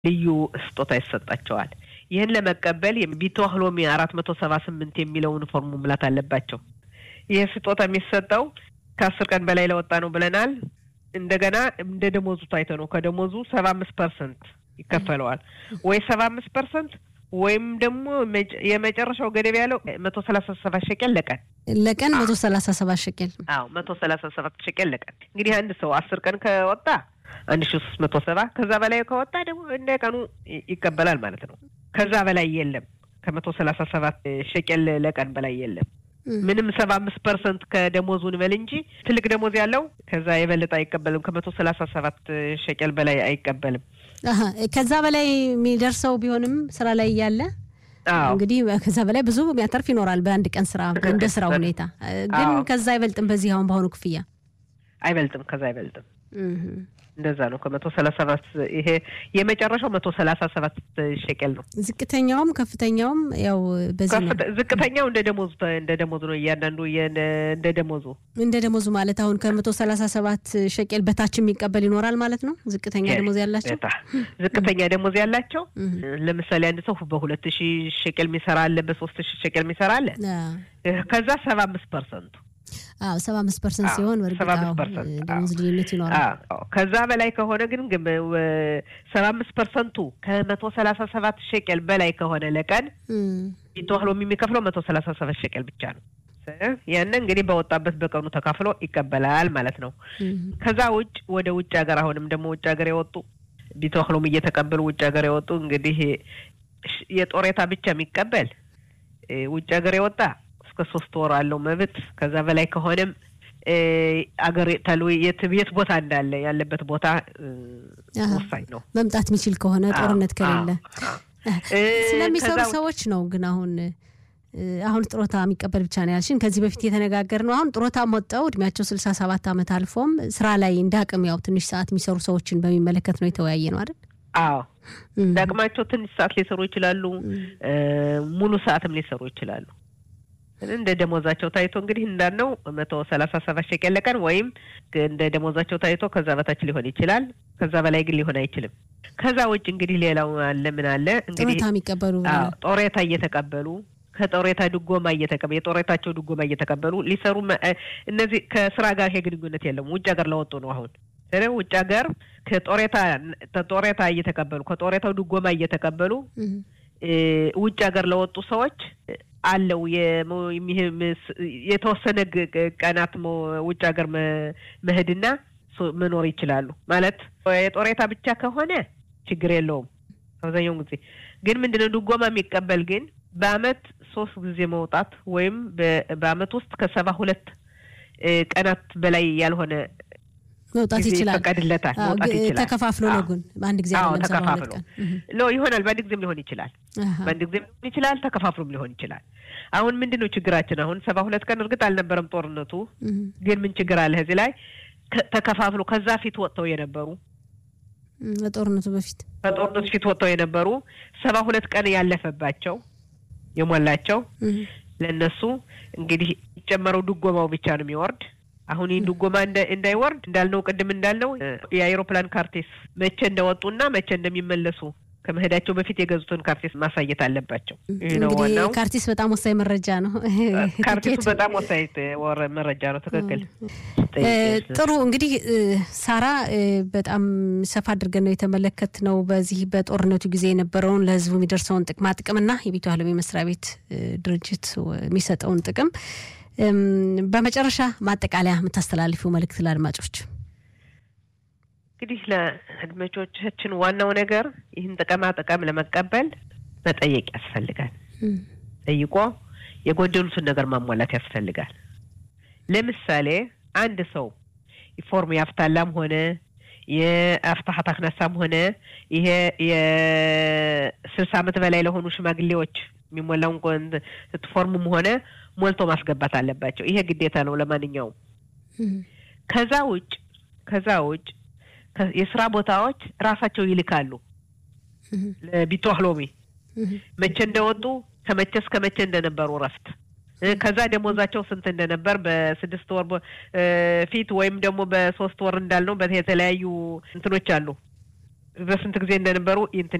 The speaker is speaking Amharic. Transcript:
ልዩ ስጦታ ይሰጣቸዋል። ይህን ለመቀበል ቢትዋህ ሎሚ አራት መቶ ሰባ ስምንት የሚለውን ፎርም መሙላት አለባቸው። ይህ ስጦታ የሚሰጠው ከአስር ቀን በላይ ለወጣ ነው ብለናል። እንደገና እንደ ደሞዙ ታይቶ ነው። ከደሞዙ ሰባ አምስት ፐርሰንት ይከፈለዋል ወይ ሰባ አምስት ፐርሰንት ወይም ደግሞ የመጨረሻው ገደብ ያለው መቶ ሰላሳ ሰባት ሸቄል ለቀን ለቀን መቶ ሰላሳ ሰባት ሸቄል። አዎ መቶ ሰላሳ ሰባት ሸቄል ለቀን። እንግዲህ አንድ ሰው አስር ቀን ከወጣ አንድ ሺ ሶስት መቶ ሰባ ከዛ በላይ ከወጣ ደግሞ እንደ ቀኑ ይቀበላል ማለት ነው። ከዛ በላይ የለም። ከመቶ ሰላሳ ሰባት ሸቄል ለቀን በላይ የለም። ምንም ሰባ አምስት ፐርሰንት ከደሞዙ እንበል እንጂ ትልቅ ደሞዝ ያለው ከዛ የበለጠ አይቀበልም። ከመቶ ሰላሳ ሰባት ሸቄል በላይ አይቀበልም። ከዛ በላይ የሚደርሰው ቢሆንም ስራ ላይ እያለ እንግዲህ ከዛ በላይ ብዙ የሚያተርፍ ይኖራል በአንድ ቀን ስራ እንደ ስራው ሁኔታ። ግን ከዛ አይበልጥም። በዚህ አሁን በአሁኑ ክፍያ አይበልጥም። ከዛ አይበልጥም። እንደዛ ነው። ከመቶ ሰላሳ ሰባት ይሄ የመጨረሻው መቶ ሰላሳ ሰባት ሸቄል ነው። ዝቅተኛውም ከፍተኛውም ያው በዚህ ነው። ዝቅተኛው እንደ ደሞዙ እንደ ደሞዙ ነው። እያንዳንዱ እንደ ደሞዙ እንደ ደሞዙ ማለት አሁን ከመቶ ሰላሳ ሰባት ሸቄል በታች የሚቀበል ይኖራል ማለት ነው። ዝቅተኛ ደሞዝ ያላቸው ዝቅተኛ ደሞዝ ያላቸው ለምሳሌ አንድ ሰው በሁለት ሺህ ሸቄል የሚሰራ አለ፣ በሶስት ሺህ ሸቄል የሚሰራ አለ። ከዛ ሰባ አምስት ፐርሰንቱ አዎ ሰባ አምስት ፐርሰንት ሲሆን ደሞዝ ልዩነት ይኖራል። ከዛ በላይ ከሆነ ግን ሰባ አምስት ፐርሰንቱ ከመቶ ሰላሳ ሰባት ሸቄል በላይ ከሆነ ለቀን ቢትዋህ ሎሚ የሚከፍለው መቶ ሰላሳ ሰባት ሸቄል ብቻ ነው። ያን እንግዲህ በወጣበት በቀኑ ተካፍሎ ይቀበላል ማለት ነው። ከዛ ውጭ ወደ ውጭ ሀገር አሁንም ደግሞ ውጭ ሀገር የወጡ ቢትዋህ ሎሚ እየተቀበሉ ውጭ ሀገር የወጡ እንግዲህ የጦሬታ ብቻ የሚቀበል ውጭ ሀገር የወጣ እስከ ሶስት ወር አለው መብት። ከዛ በላይ ከሆነም አገር ተሉ የት ቦታ እንዳለ ያለበት ቦታ ወሳኝ ነው። መምጣት የሚችል ከሆነ ጦርነት ከሌለ ስለሚሰሩ ሰዎች ነው። ግን አሁን አሁን ጡረታ የሚቀበል ብቻ ነው ያልሽን። ከዚህ በፊት የተነጋገር ነው። አሁን ጡረታ ወጥተው እድሜያቸው ስልሳ ሰባት ዓመት አልፎም ስራ ላይ እንደ አቅም ያው ትንሽ ሰዓት የሚሰሩ ሰዎችን በሚመለከት ነው የተወያየ ነው አይደል? አዎ እንደ አቅማቸው ትንሽ ሰዓት ሊሰሩ ይችላሉ። ሙሉ ሰዓትም ሊሰሩ ይችላሉ። እንደ ደሞዛቸው ታይቶ እንግዲህ እንዳልነው መቶ ሰላሳ ሰባት ሸቄል ለቀን ወይም እንደ ደሞዛቸው ታይቶ ከዛ በታች ሊሆን ይችላል። ከዛ በላይ ግን ሊሆን አይችልም። ከዛ ውጭ እንግዲህ ሌላው አለ ምን አለ እንግዲህ ጡረታ የሚቀበሉ ጦሬታ እየተቀበሉ ከጦሬታ ድጎማ እየተቀበሉ የጦሬታቸው ድጎማ እየተቀበሉ ሊሰሩ እነዚህ ከስራ ጋር ይሄ ግንኙነት የለም። ውጭ ሀገር ለወጡ ነው አሁን ውጭ ሀገር ከጦሬታ ጦሬታ እየተቀበሉ ከጦሬታው ድጎማ እየተቀበሉ ውጭ ሀገር ለወጡ ሰዎች አለው የተወሰነ ቀናት ውጭ ሀገር መሄድና መኖር ይችላሉ። ማለት የጦሬታ ብቻ ከሆነ ችግር የለውም አብዛኛውን ጊዜ ግን ምንድነው ድጎማ የሚቀበል ግን በአመት ሶስት ጊዜ መውጣት ወይም በአመት ውስጥ ከሰባ ሁለት ቀናት በላይ ያልሆነ መውጣት ይችላል። ይፈቀድለታል። መውጣት ይችላል። ተከፋፍሎ ነው ግን በአንድ ጊዜ አዎ አይደለም። ሰባ ሁለት ተከፋፍሎ ቀን ሎ ይሆናል። በአንድ ጊዜም ሊሆን ይችላል። በአንድ ጊዜም ሊሆን ይችላል። ተከፋፍሎም ሊሆን ይችላል። አሁን ምንድን ነው ችግራችን? አሁን ሰባ ሁለት ቀን እርግጥ አልነበረም ጦርነቱ፣ ግን ምን ችግር አለ እዚህ ላይ ተከፋፍሎ ከዛ ፊት ወጥተው የነበሩ በጦርነቱ በፊት ከጦርነቱ ፊት ወጥተው የነበሩ ሰባ ሁለት ቀን ያለፈባቸው የሞላቸው ለእነሱ እንግዲህ የሚጨመረው ድጎማው ብቻ ነው የሚወርድ። አሁን ይህን ድጎማ እንዳይወርድ እንዳልነው ቅድም እንዳልነው የአይሮፕላን ካርቴስ መቼ እንደወጡና መቼ እንደሚመለሱ ከመሄዳቸው በፊት የገዙትን ካርቲስ ማሳየት አለባቸው። ይህ ነው እንግዲህ ዋናው። ካርቲስ በጣም ወሳኝ መረጃ ነው። ካርቲሱ ትኬት በጣም ወሳኝ ወረ መረጃ ነው። ትክክል። ጥሩ እንግዲህ ሳራ በጣም ሰፋ አድርገን ነው የተመለከትነው። በዚህ በጦርነቱ ጊዜ የነበረውን ለሕዝቡ የሚደርሰውን ጥቅማ ጥቅምና የቤቱ አለሚ መስሪያ ቤት ድርጅት የሚሰጠውን ጥቅም በመጨረሻ ማጠቃለያ የምታስተላልፊው መልእክት ለአድማጮች? እንግዲህ ለአድማጮቻችን ዋናው ነገር ይህን ጥቅማ ጥቅም ለመቀበል መጠየቅ ያስፈልጋል። ጠይቆ የጎደሉትን ነገር ማሟላት ያስፈልጋል። ለምሳሌ አንድ ሰው ፎርም የአፍታላም ሆነ የአፍታሀት አክነሳም ሆነ ይሄ የስልሳ ዓመት በላይ ለሆኑ ሽማግሌዎች የሚሞላውን ፎርምም ሆነ ሞልቶ ማስገባት አለባቸው። ይሄ ግዴታ ነው ለማንኛውም። ከዛ ውጭ ከዛ ውጭ የስራ ቦታዎች ራሳቸው ይልካሉ ለቢቷህ ሎሚ መቼ እንደወጡ ከመቼ እስከ መቼ እንደነበሩ እረፍት ከዛ ደሞዛቸው ስንት እንደነበር በስድስት ወር ፊት ወይም ደግሞ በሶስት ወር እንዳልነው የተለያዩ እንትኖች አሉ በስንት ጊዜ እንደነበሩ